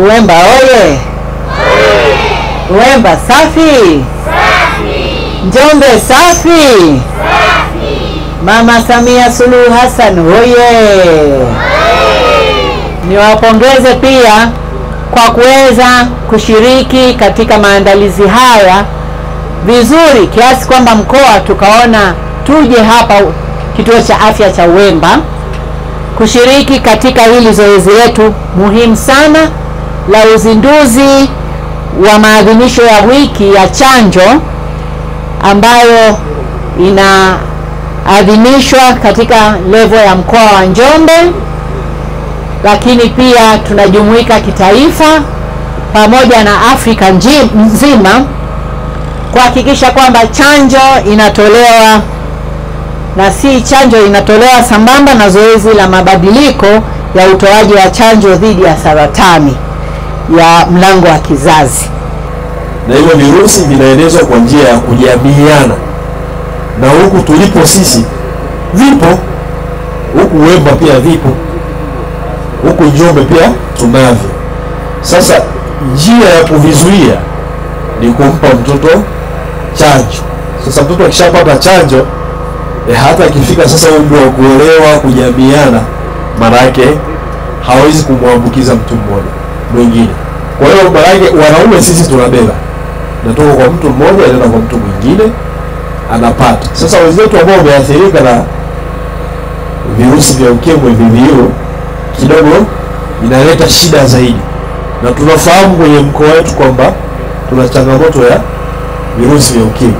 Uwemba oye! Uwemba safi! Njombe safi! Mama Samia Suluhu Hassan oye! Niwapongeze pia kwa kuweza kushiriki katika maandalizi haya vizuri kiasi kwamba mkoa tukaona tuje hapa kituo cha afya cha Uwemba kushiriki katika hili zoezi letu muhimu sana la uzinduzi wa maadhimisho ya wiki ya chanjo ambayo inaadhimishwa katika levo ya mkoa wa Njombe, lakini pia tunajumuika kitaifa pamoja na Afrika nji- nzima kuhakikisha kwamba chanjo inatolewa na si chanjo inatolewa sambamba na zoezi la mabadiliko ya utoaji wa chanjo dhidi ya saratani ya mlango wa kizazi. na hivyo virusi vinaenezwa kwa njia ya kujamiiana, na huku tulipo sisi vipo, huku Uwemba pia vipo, huku Njombe pia tunavyo. Sasa njia ya kuvizuia ni kumpa mtoto chanjo. Sasa mtoto akishapata chanjo e, hata akifika sasa umri wa kuolewa, kujamiiana, maana yake hawezi kumwambukiza mtu mmoja mwingine. Kwa hiyo maana yake wanaume sisi tunabeba natoka kwa mtu mmoja inaenda kwa mtu mwingine anapata. Sasa wenzetu ambao wameathirika na virusi vya ukimwi VVU kidogo inaleta shida zaidi, na tunafahamu kwenye mkoa wetu kwamba tuna changamoto ya virusi vya ukimwi.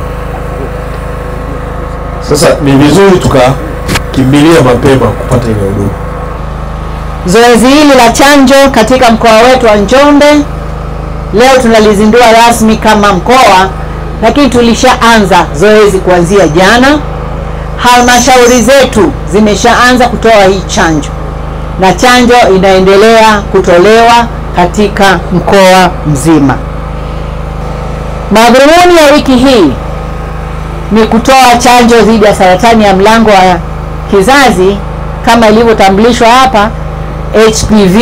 Sasa ni vizuri tukakimbilia mapema kupata ile huduma. Zoezi hili la chanjo katika mkoa wetu wa Njombe leo tunalizindua rasmi kama mkoa, lakini tulishaanza zoezi kuanzia jana. Halmashauri zetu zimeshaanza kutoa hii chanjo na chanjo inaendelea kutolewa katika mkoa mzima. Madhumuni ya wiki hii ni kutoa chanjo dhidi ya saratani ya mlango wa kizazi kama ilivyotambulishwa hapa HPV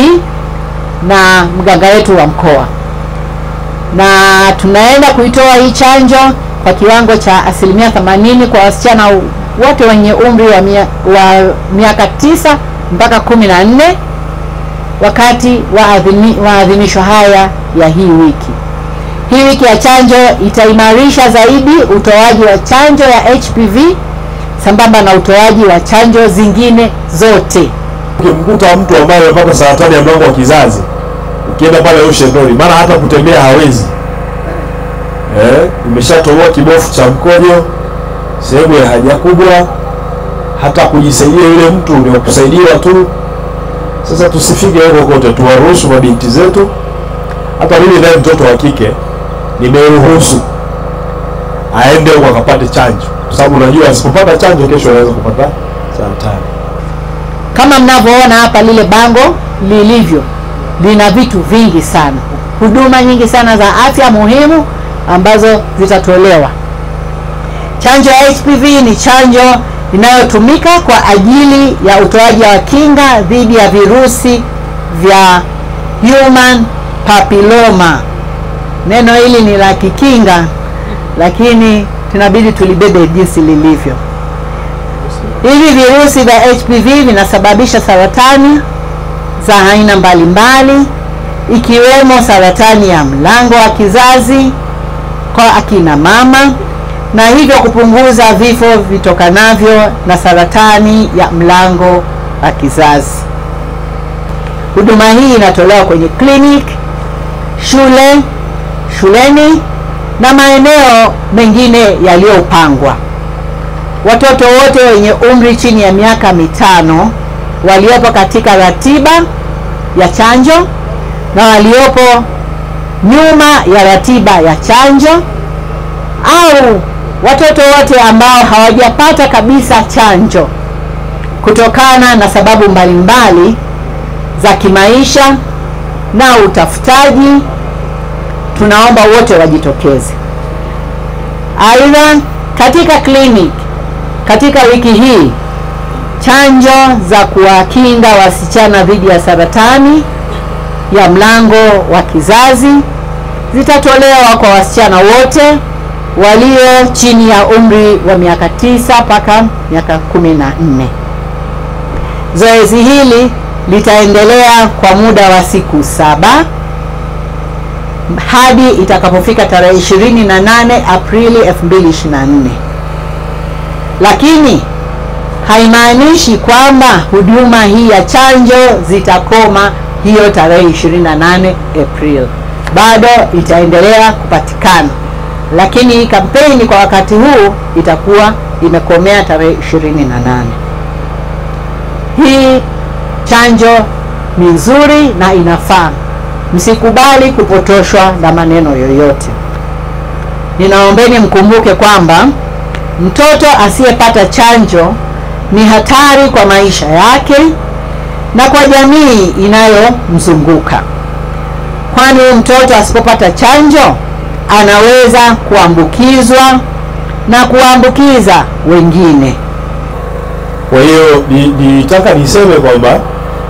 na mganga wetu wa mkoa, na tunaenda kuitoa hii chanjo kwa kiwango cha asilimia 80 kwa wasichana wote wenye umri wa, mia, wa miaka tisa mpaka kumi na nne wakati wa adhimi- maadhimisho haya ya hii wiki. Hii wiki ya chanjo itaimarisha zaidi utoaji wa chanjo ya HPV sambamba na utoaji wa chanjo zingine zote. Ukimkuta mtu ambaye amepata saratani ya mlango wa kizazi, ukienda pale Ocean Road, maana hata kutembea hawezi eh, imeshatoboa kibofu cha mkojo, sehemu ya haja kubwa, hata kujisaidia yule mtu ni wa kusaidiwa tu. Sasa tusifike huko kote, tuwaruhusu mabinti zetu. Hata mimi naye mtoto wa kike nimeruhusu aende huko akapate chanjo, kwa sababu unajua asipopata chanjo kesho anaweza kupata saratani. Kama mnavyoona hapa, lile bango lilivyo lina vitu vingi sana, huduma nyingi sana za afya muhimu ambazo zitatolewa. Chanjo ya HPV ni chanjo inayotumika kwa ajili ya utoaji wa kinga dhidi ya virusi vya human papilloma. Neno hili ni la kikinga, lakini tunabidi tulibebe jinsi lilivyo. Hivi virusi vya HPV vinasababisha saratani za aina mbalimbali ikiwemo saratani ya mlango wa kizazi kwa akina mama na hivyo kupunguza vifo vitokanavyo na saratani ya mlango wa kizazi. Huduma hii inatolewa kwenye clinic, shule, shuleni na maeneo mengine yaliyopangwa. Watoto wote wenye umri chini ya miaka mitano waliopo katika ratiba ya chanjo na waliopo nyuma ya ratiba ya chanjo au watoto wote ambao hawajapata kabisa chanjo kutokana na sababu mbalimbali za kimaisha na utafutaji, tunaomba wote wajitokeze. Aidha, katika clinic katika wiki hii chanjo za kuwakinga wasichana dhidi ya saratani ya mlango wa kizazi zitatolewa kwa wasichana wote walio chini ya umri wa miaka tisa mpaka miaka kumi na nne. Zoezi hili litaendelea kwa muda wa siku saba hadi itakapofika tarehe 28 Aprili 2024. Lakini haimaanishi kwamba huduma hii ya chanjo zitakoma hiyo tarehe 28 April. Bado itaendelea kupatikana, lakini hii kampeni kwa wakati huu itakuwa imekomea tarehe 28. Hii chanjo ni nzuri na inafaa. Msikubali kupotoshwa na maneno yoyote. Ninaombeni mkumbuke kwamba mtoto asiyepata chanjo ni hatari kwa maisha yake na kwa jamii inayomzunguka, kwani mtoto asipopata chanjo anaweza kuambukizwa na kuambukiza wengine. Kwa hiyo nilitaka ni niseme kwamba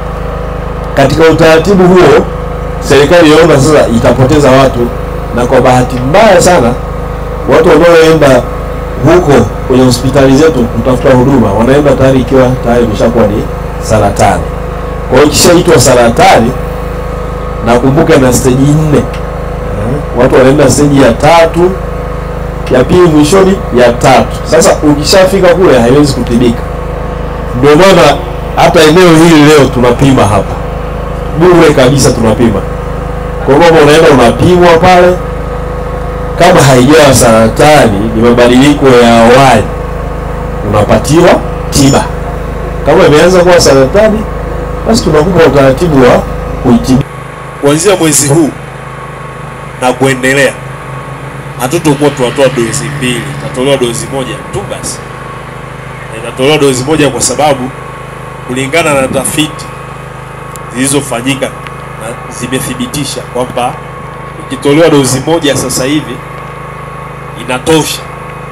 katika utaratibu huo serikali yaona sasa itapoteza watu, na kwa bahati mbaya sana watu wanaoenda huko kwenye hospitali zetu kutafuta huduma wanaenda tayari ikiwa tayari imeshakuwa ni saratani. Kwa hiyo ikishaitwa saratani, nakumbuka na steji nne, watu wanaenda steji ya tatu, ya pili, mwishoni ya tatu. Sasa ukishafika kule haiwezi kutibika. Ndio maana hata eneo hili leo tunapima hapa bure kabisa, tunapima kwa kwamba unaenda unapimwa pale, kama haijawa saratani, ni mabadiliko ya awali, unapatiwa tiba. Kama imeanza kuwa saratani, basi tunakupa utaratibu wa kuitibu. Kuanzia mwezi huu na kuendelea, hatutokuwa tunatoa dozi mbili, itatolewa dozi moja tu basi, na itatolewa dozi moja kwa sababu kulingana na tafiti zilizofanyika na zimethibitisha kwamba ikitolewa dozi moja sasa hivi inatosha.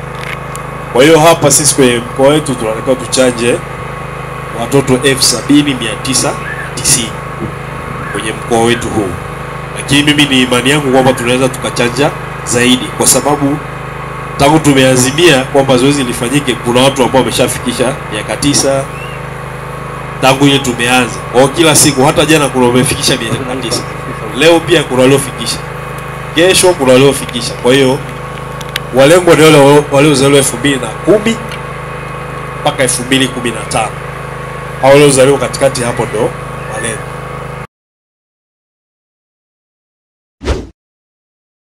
Kwa hiyo hapa sisi kwenye mkoa wetu tunatakiwa tuchanje watoto elfu sabini mia tisa tisini kwenye mkoa wetu huu, lakini mimi ni imani yangu kwamba tunaweza tukachanja zaidi, kwa sababu tangu tumeazimia kwamba zoezi lifanyike, kuna watu ambao wameshafikisha miaka tisa tangu ile tumeanza. Kwa hiyo kila siku, hata jana kuna wamefikisha miaka tisa, leo pia kuna waliofikisha, kesho kuna waliofikisha. Kwa hiyo walengwa ni wale waliozaliwa elfu mbili na kumi mpaka elfu mbili kumi na tano hao waliozaliwa katikati hapo ndo walengwa.